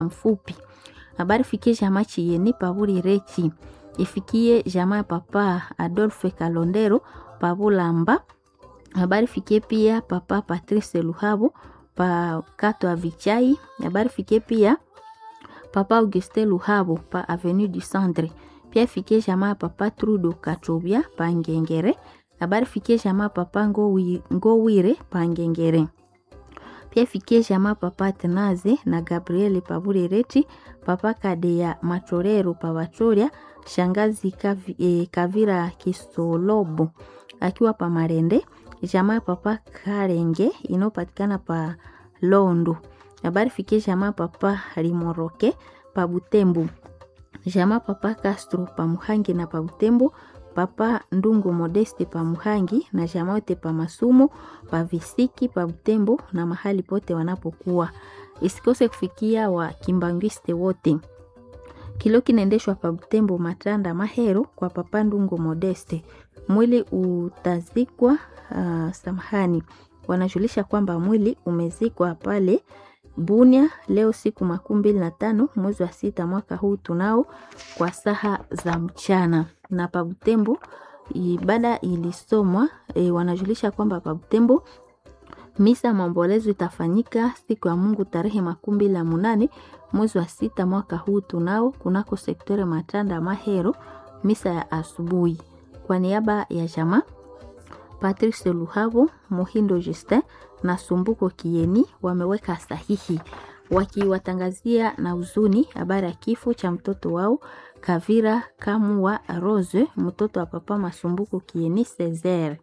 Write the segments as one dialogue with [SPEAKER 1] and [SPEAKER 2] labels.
[SPEAKER 1] mfupi. Habari fikie jamaa Chiyeni Paburi Rechi. Ifikie jamaa ya papa Adolphe Kalondero Pabulamba. Habari fikie pia papa Patrice Luhabo pa Kato Avichai. Habari fikie pia papa Auguste Luhabo pa Avenue du Centre. Pia fikie jamaa ya papa Trudo Katobia pa Ngengere. Habari fikie jamaa papa Ngowi, Ngowire pa Ngengere. Pia fikie jamaa papa Tenaze na Gabriel Paburereti, papa Kadea Matorero Pavachoria, shangazi Kavi, eh, Kavira Kisolobo akiwa pa Marende, jamaa papa Karenge inayopatikana pa Londo. Habari fikie jamaa papa Limoroke pa Butembo. Jamaa papa Castro pa Muhangi na pa Butembo papa Ndungu Modeste pa Muhangi na jamaa wote pa Masumo pa Visiki pa Butembo na mahali pote wanapokuwa. Isikose kufikia wa kimbangwiste wote. Kilo kinaendeshwa pa Butembo Matanda Mahero kwa papa Ndungu Modeste. Mwili utazikwa uh, samahani. Wanajulisha kwamba mwili umezikwa pale Bunia leo siku makumi mbili na tano mwezi wa sita mwaka huu tunao kwa saha za mchana na Pabutembo ibada ilisomwa e, wanajulisha kwamba Pabutembo misa maombolezo itafanyika siku ya Mungu tarehe makumi mbili na munane mwezi wa sita mwaka huu tunao kunako sektore Matanda Mahero, misa ya asubuhi. Kwa niaba ya jamaa Patrice Luhabo, Muhindo Justin na Sumbuko Kieni wameweka sahihi wakiwatangazia na huzuni habari ya kifo cha mtoto wao Kavira Kamua Rose, mtoto wa papa Masumbuko Kieni Cesar.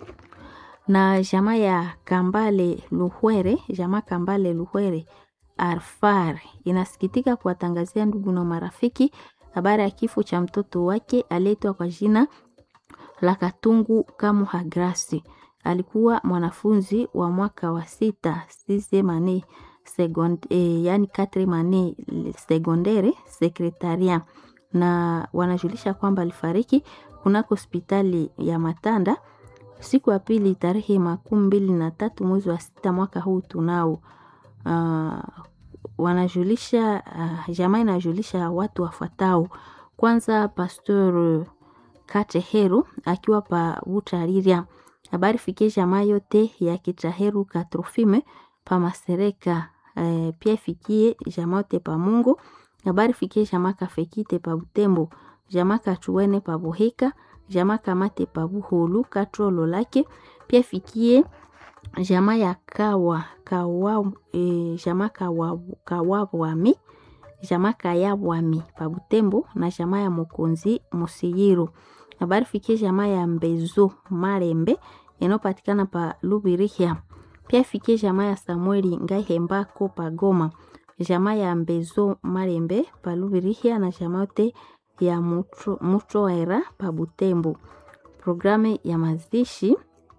[SPEAKER 1] Na jamaa ya Kambale Luhwere, jamaa Kambale Luhwere Arfar inasikitika kuwatangazia ndugu na marafiki habari ya kifo cha mtoto wake aliyeitwa kwa jina la Katungu Kamuha Grasi. Alikuwa mwanafunzi wa mwaka wa sita sisemane second, eh, yani katremane sekondere sekretaria, na wanajulisha kwamba alifariki kunako hospitali ya Matanda siku ya pili tarehe makumi mbili na tatu mwezi wa sita mwaka huu tunao. Uh, wanajulisha uh, jamaa inajulisha watu wafuatao. Kwanza Pastor Kateheru akiwa pa Butariria. Habari fikie jamaa yote ya Kitaheru Katrofime pa Masereka. E, pia fikie jamaa yote pa Mungu. Habari fikie jamaa Kafekite pa Butembo, jamaa Kachuene pa Boheka, jamaa Kamate pa Buholu Katrolo lake. Pia fikie jamaa ya Kawa Kawa e, jamaa Kawa Kawawami jamaa Kayawami pa Butembo na jamaa ya Mokonzi Musiyiro habari fikie jamaa ya Mbezo Marembe inayopatikana pa Lubirihia. Pia fikie jamaa ya Samueli Ngaihembako pa Goma, jamaa ya Mbezo Marembe pa Lubirihia na jamaa yote ya Mutroera pa Butembo. Programu ya mazishi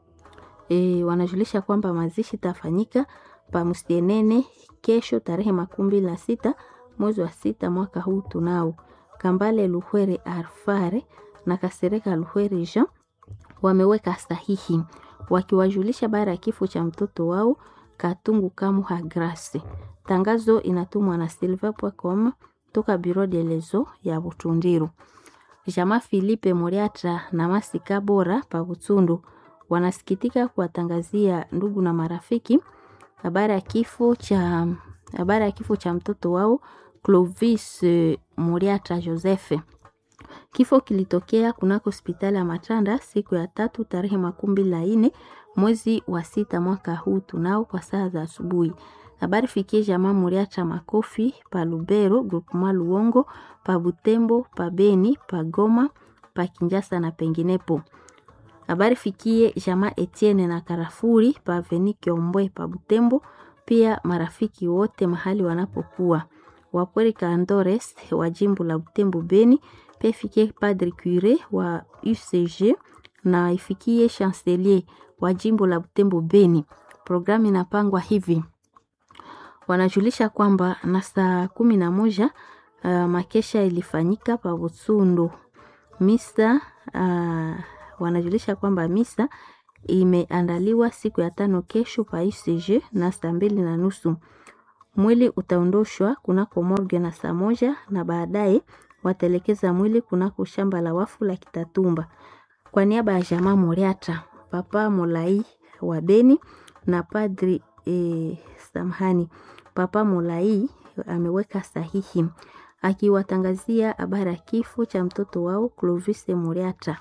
[SPEAKER 1] e, wanajulisha kwamba mazishi tafanyika pa Musienene kesho tarehe makumi mbili na sita mwezi wa sita mwaka huu tunao. Kambale Luhwere Arfare na Kasereka Luhwere Jean wameweka sahihi wakiwajulisha bara ya kifo cha mtoto wao Katungu Kamuha Grace. Tangazo inatumwa na silver.com toka Biro de Lezo ya Butundiru. Jama Philippe Moriatra na Masika Bora pa Butundu wanasikitika kuwatangazia ndugu na marafiki habari ya kifo cha habari ya kifo cha mtoto wao Clovis Moriatra Joseph. Kifo kilitokea kunako hospitali ya Matanda siku ya tatu tarehe makumi mbili na nne mwezi wa sita mwaka huu tunao kwa saa za asubuhi. Habari fikie jamaa Muriacha Makofi pa Lubero, Groupement Luongo, pa Butembo, pa Beni, pa Goma, pa Kinjasa na penginepo. Habari fikie jamaa Etienne na Karafuri pa Aveni Kiombwe pa Butembo, pia marafiki wote mahali wanapokuwa. Wapweri Kandores wa jimbo la Butembo Beni, pia ifikie Padre Cure wa UCG na ifikie Chancelier wa jimbo la Butembo Beni. Programu inapangwa hivi wanajulisha kwamba na saa kumi na moja uh, makesha ilifanyika pa Butsundu misa uh, wanajulisha kwamba misa imeandaliwa siku ya tano kesho pa UCG na saa mbili na nusu Mwili utaondoshwa kunako morgue na saa moja na baadaye wataelekeza mwili kunako shamba la wafu la Kitatumba. Kwa niaba ya jamaa Muriata, Papa Molai wa Beni na Padri eh, samahani, Papa Molai ameweka sahihi akiwatangazia habari ya kifo cha mtoto wao Clovis Muriata.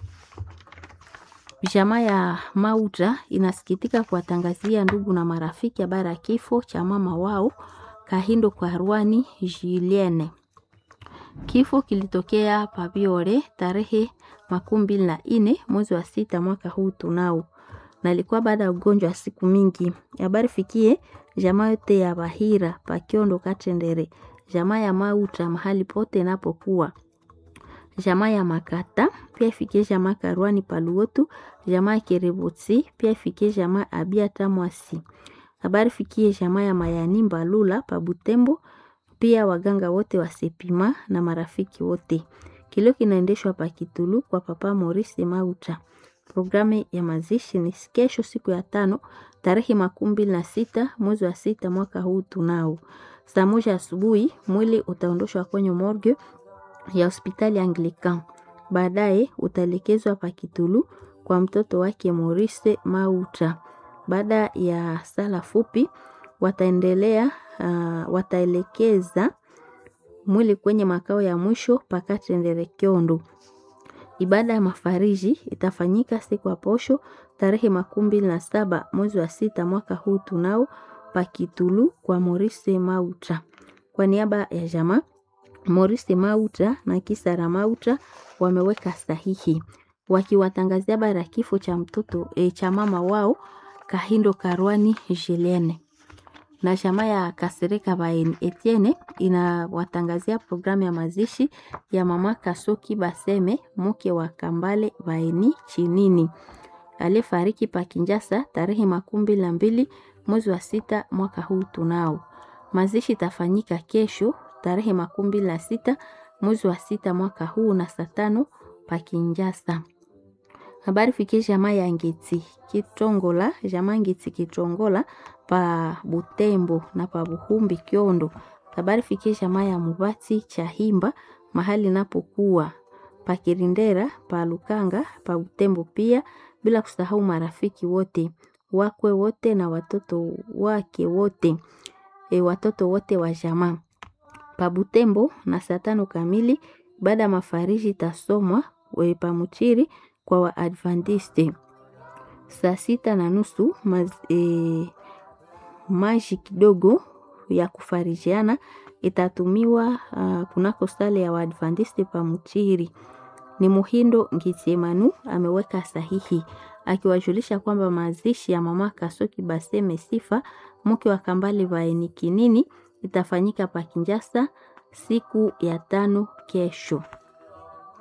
[SPEAKER 1] Jamaa ya Mauta inasikitika kuwatangazia ndugu na marafiki habari ya kifo cha mama wao Kahindo kwa Rwani Julienne. Kifo kilitokea Pabiore tarehe makumi mbili na nne mwezi wa sita mwaka huu tunao, na ilikuwa baada ya ugonjwa wa siku mingi. Habari fikie jamaa yote ya Bahira Pakiondo Katendere, jamaa ya Mauta mahali pote inapokuwa jamaa ya Makata pia ifikie jamaa Karwani Paluotu, jamaa ya Kerebutsi pia ifikie jamaa Abia Tamwasi. Habari fikie jamaa ya Mayani Mbalula pa Butembo, pia waganga wote wa Sepima na marafiki wote. Kilio kinaendeshwa pa Kitulu kwa Papa Maurice Mauta. Programu ya mazishi ni kesho siku ya tano tarehe makumi mbili na sita mwezi wa sita mwaka huu tunao. Saa moja asubuhi mwili utaondoshwa kwenye morgue ya hospitali Anglican. Baadaye utaelekezwa pa Kitulu kwa mtoto wake Maurice Mauta. Baada ya sala fupi wataendelea uh, wataelekeza mwili kwenye makao ya mwisho Pakatendere Kyondo. Ibada ya mafariji itafanyika siku ya posho tarehe makumi mbili na saba mwezi wa sita mwaka huu tunao Pakitulu kwa Maurice Mauta. Kwa niaba ya jamaa Maurice Mauta na Kisara Mauta wameweka sahihi wakiwatangazia habari ya kifo cha mtoto e, cha mama wao Kahindo Karwani Julienne. Na chama ya Kasereka Baeni Etienne inawatangazia programu ya mazishi ya mama Kasoki Baseme mke wa Kambale Baeni Chinini aliyefariki pa Kinjasa tarehe makumi mbili na mbili mwezi wa sita mwaka huu tunao. Mazishi itafanyika kesho tarehe makumi mbili na sita mwezi wa sita mwaka huu na saa tano pa Kinjasa. Habari fikie jamaa ya Ngeti Kitongola, jamaa Ngeti Kitongola pa Butembo na pa Buhumbi Kyondo. Habari fikie jamaa ya Mubati Chahimba mahali napokuwa pa Kirindera pa Lukanga pa Butembo pia, bila kusahau marafiki wote wakwe wote na watoto wake wote e, watoto wote wa jamaa pa Butembo na saa tano kamili baada ya mafariji tasomwa pa Muchiri kwa Waadventiste saa sita na nusu maz, e, maji kidogo ya kufarijiana itatumiwa uh, kunako sale ya Waadventiste pa Muchiri. Ni Muhindo Ngitsemanu ameweka sahihi akiwajulisha kwamba mazishi ya mama Kasoki Baseme Sifa mke wa Kambale Vaeni Kinini itafanyika pa Kinjasa siku ya tano kesho.